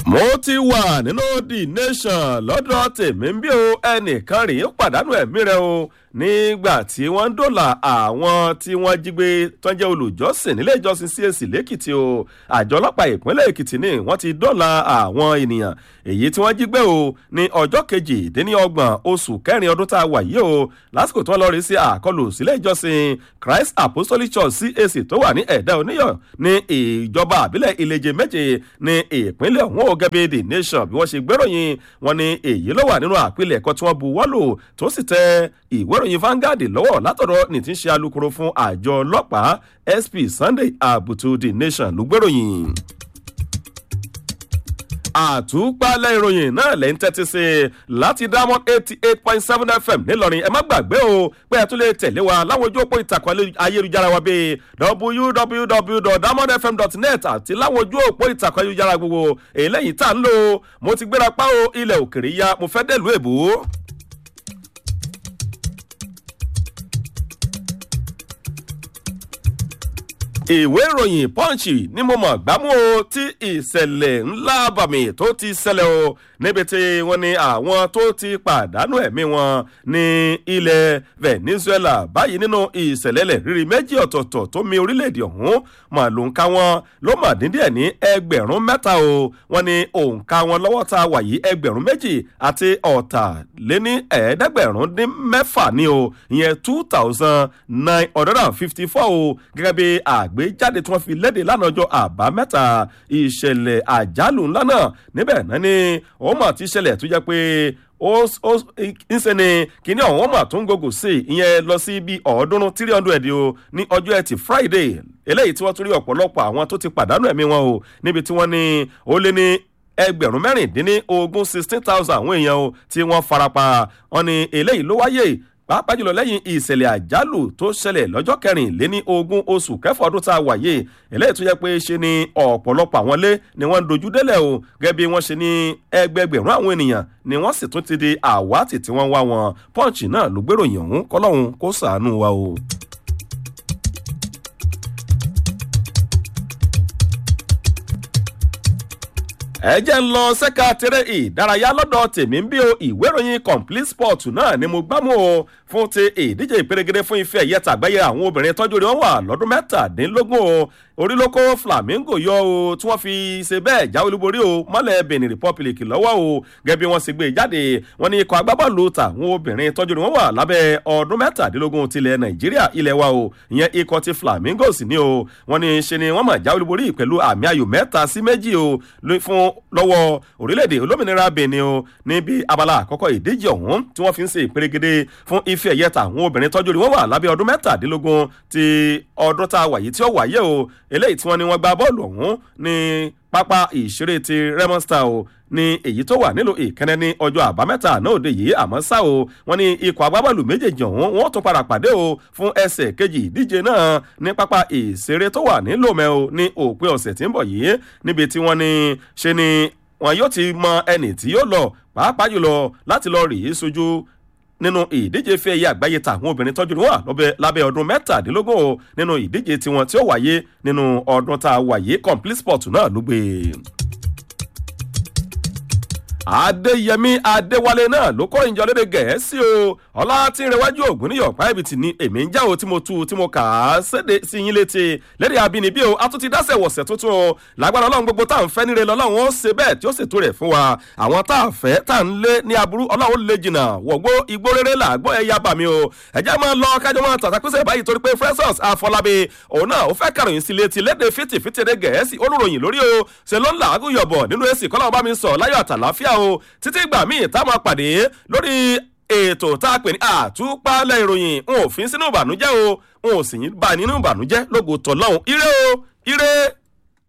mo ti wà nínú the nation lọ́dọ̀ tèmi ń bí o ẹnìkan rèé pàdánù ẹ̀mí rẹ̀ o nígbà tí wọ́n ń dòlà àwọn tí wọ́n jí gbé tó ń jẹ́ olùjọ́sìn nílé ìjọsìn CAC lẹ́kìtì o àjọ ọlọ́pàá ìpínlẹ̀ èkìtì ni wọ́n ti dòlà àwọn ènìyàn èyí tí wọ́n jí gbé o ní ọjọ́ kejìdínlọ́gbọ̀n oṣù kẹrin ọdún tá a wà yìí o lásìkò tí wọ́n lọ rí sí àkọlù sílé ìjọsìn Christ Apostolic Church CAC tó wà ní ẹ̀dá oníyọ̀ ní ìjọba àbílẹ̀ ìlẹ́jẹ̀ méje ní ìpínlẹ̀ ọ̀hún o gẹ́gẹ́ the nation bí wọ́n ṣe gbéròyìn wọn ni èyí ló wà nínú àpilẹ̀kọ tí wọ́n bu wọ́lò tó sì tẹ ìwé ìròyìn Vanguard lọ́wọ́ látọ̀dọ̀ ní ti ń ṣe alukoro fún àjọ ọlọ́pàá SP Sunday Abutu the nation ló gbéròyìn àtúpalẹ̀ ìròyìn náà lẹ́ ń tẹ́tí sí i láti diamond eighty eight point seven fm nílọrin ẹ má gbàgbé o pé ẹ tún lè tẹ̀lé wa láwọn ojú òpó ìtàkùn ayélujára wa bíi www.diamondfm.net àti láwọn ojú òpó ìtàkùn ayélujára gbogbo eléyìí tá ń lò mo ti gbéra pa o ilẹ̀ òkèrè ya mo fẹ́ dẹ̀lú èbó. ìwé ìròyìn punch ni mo mọ̀ gbámú o tí ìṣẹ̀lẹ̀ ńlá bàmì tó ti ṣẹlẹ̀ o níbi tí wọ́n ní àwọn tó ti pàdánù ẹ̀mí wọn ní ilẹ̀ Venezuela báyìí nínú ìṣẹ̀lẹ̀lẹ̀ rírí méjì ọ̀tọ̀ọ̀tọ̀ tó mi orílẹ̀-èdè ọ̀hún mà ló ń ka wọn ló mà dín díẹ̀ ní ẹgbẹ̀rún mẹ́ta o wọ́n ní òǹkà wọn lọ́wọ́ tá a wà yìí ẹgbẹ̀rún méjì àti ọ̀tàléní ẹ̀ẹ́dẹ́gbẹ̀rún dín mẹ́fà ni o ìyẹn two thousand nine hundred and fifty four o gẹ́gẹ́ bí àgbéjáde tí wọ́n fi léde lánàá ọjọ́ àbámẹ́ta ìṣẹ̀lẹ̀ àjálù ńlá náà níbẹ̀ náà ni ó mà ti ṣẹlẹ̀ tó jẹ́ pé ó ó ńṣe ni kíní ọ̀hún mà tún gògò sí ìyẹn lọ sí bíi ọ̀ọ́dúnrún three hundred o ní ọjọ́ ẹtì Friday eléyìí tí wọ́n tún rí ọ̀pọ̀lọpọ̀ àwọn tó ti pàdánù ẹ̀mí wọn o níbi tí wọ́n ní ó lé ní ẹgbẹ̀rún mẹ́rìndínlógún sixteen thousand àwọn èèyàn o tí wọ́n farapa wọn ni eléyìí ló wáyé pàápàá jùlọ lẹ́yìn ìṣẹ̀lẹ̀ àjálù tó ṣẹlẹ̀ lọ́jọ́ kẹrìnléní ogún oṣù kẹfà ọdún tá a wà yìí eléyìí tó yẹ pé ṣe ni ọ̀pọ̀lọpọ̀ àwọn ilé ni wọ́n ń dojú délẹ̀ o gẹ́gẹ́ bí wọ́n ṣe ní ẹgbẹgbẹ̀rún àwọn ènìyàn ni wọ́n sì tún ti di àwátì tí wọ́n wá wọn pọ́ǹchì náà ló gbéròyìn ọ̀hún kọ́lọ́hún kó ṣàánú wa o. ẹ jẹ́ ń lọ sẹ́ka tẹ́rẹ́ ìdárayá lọ́dọ̀ tèmi ń bí o ìwé ìròyìn complete sport náà ni mo gbámú o fún ti ìdíje ìpèrègede fún ife ẹ̀yẹ tàgbáyé àwọn obìnrin tọ́jú rẹ̀ wọ́n wà lọ́dún mẹ́tàdínlógún o orílọ́kọ̀ Flamingo yọ o tí wọ́n fi ṣe bẹ́ẹ̀ jáwé olúborí o mọ́lẹ̀ Benin Republic lọ́wọ́ o gẹ́gẹ́ bí wọ́n ṣe gbé jáde wọ́n ní ikọ̀ agbábọ́ọ̀lù tàwọn obìnrin tọ́jú rẹ̀ wọ́n wà lábẹ́ ọdún mẹ́tàdínlógún tilẹ̀ Nàìjíríà ilẹ̀ wa o ìyẹn ikọ̀ ti Flamingo sì ni o wọ́n ní ṣe ni wọ́n mà jáwé olúborí pẹ̀lú àmì ayò mẹ́ta sí méjì o fún lọ́wọ́ orílẹ̀-èdè olómìnira Benin o níbi abala àkọ́kọ́ ìdíje ọ̀hún tí wọ́n fi ń ṣe ìpèrègede fún ife ẹ̀yẹ tàwọn obìnrin tọ́jú rí wọ́n wà lábẹ́ ọdún mẹ́tàdínlógún ti ọdún tá a wà yìí tí ó wáyé o eléyìí tí wọ́n ní wọ́n gba bọ́ọ̀lù ọ̀hún ní pápá ìṣeré ti Remo Star o ní èyí tó wà nílùú ìkẹ́nẹ́ ní ọjọ́ àbámẹ́ta náà òde yìí àmọ́ ṣá o wọ́n ní ikọ̀ agbábọ́ọ̀lù méjèèjì ọ̀hún wọ́n tún padà pàdé o fún ẹsẹ̀ kejì ìdíje náà ní pápá ìṣeré tó wà ní Lomé o ní òpin ọ̀sẹ̀ tí ń bọ̀ yìí níbi tí wọ́n ní ṣe ni wọn yóò ti mọ ẹni tí yóò lọ pàápàá jùlọ láti lọ rèé sojú nínú ìdíje fẹ́ ẹ̀yẹ àgbáyé tàwọn obìnrin tọ́jú wọn lábẹ́ ọdún mẹ́tàdínlógún o nínú ìdíje tiwọn tí ó wáyé nínú ọdún tá a wáyé complete sport náà ló gbé adéyẹmí adéwálé náà ló kọ́ ìjọ lédè gẹ̀ẹ́sì o ọlá tí ń rẹwájú ògùn níyọ̀ páìbìtì ni èmi ń já o tí mo tu tí mo kà á séde sí yín létí lédè abínibí o a tún ti dáṣẹ̀ wọ̀sẹ̀ tuntun o lágbára ọlọ́run gbogbo tá à ń fẹ́ níre lọ́lọ́run ó ṣe bẹ́ẹ̀ tí ó ṣètò rẹ̀ fún wa àwọn tá à fẹ́ tá à ń lé ní aburú ọlọ́run lè jìnnà wọ̀gbó igbó rere làgbọ́ ẹ̀yà bàmí o ẹ̀jẹ̀ máa lọ kájọ máa tàtàkùsẹ̀ báyìí torí pé Festus Afọlábí òun náà ó fẹ́ kàròyìn sí létí lédè fìtìfìtì èdè gẹ̀ẹ́sì olùròyìn lórí o ṣe ló ń làágùn yọ̀bọ̀ nínú èsì kọ́lá ọba mi sọ láyọ̀ àtàláfíà o títí ìgbà míì tá a máa pàdé lórí ètò tá a pè ní àtúpalẹ̀ ìròyìn n ò fi sínú ìbànújẹ́ o n ò sì bá nínú ìbànújẹ́ lógo tọ̀lọ́hún ire o ire.